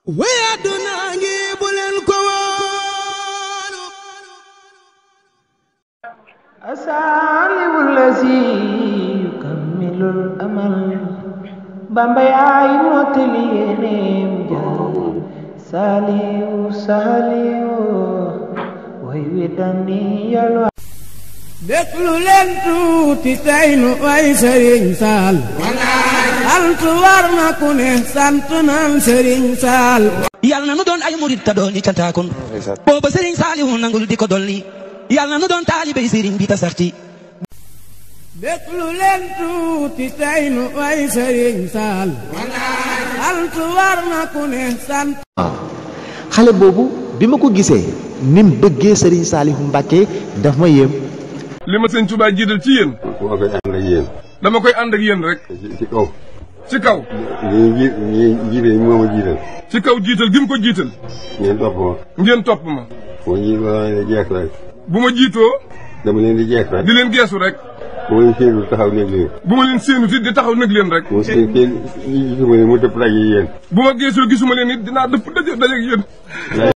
way àdduna ngi bu leen ko wóolu asaalibu lazi yukammilul amal bamba yaay mottali yéeneem ja saaliwu saaliwu way wi dani yalwa déglu leen tuuti tey nu way sëriñ saal sant war na ku ne sant nan sëriñ saal yàlla na nu doon ay murit ta doon i cantaakun booba sëriñ saalihu nangul di ko dolli yàlla na nu doon taalibey sëriñ bi ta sax ci déglu leen tuuti tey nu way sëriñ saal sant war na ku ne sant xale boobu bi ma ko gisee ni mu bëggee Serigne Saliou Mbacké daf ma yéem. li ma sëñ Touba jiital ci yéen dama koy ànd ak yéen. dama koy ànd ak yéen rek ci ci kaw. ci kaw ñi ji ñi jiite moo ma jiital. ci kaw jiital gi mu ko jiital ngeen topp ma. ngeen topp ma moo ji ma leen di jeex rek. bu ma jiitoo dama leen di jeex rek. di leen geesu rek bu ma leen séenul taxaw nekk leen. bu ma leen séenu it di taxaw nag leen rek bu ma seen seen gisuma leen mu dëpp daje yéen. bu ma geesoo gisuma leen it dinaa dëpp daje daje ak yéen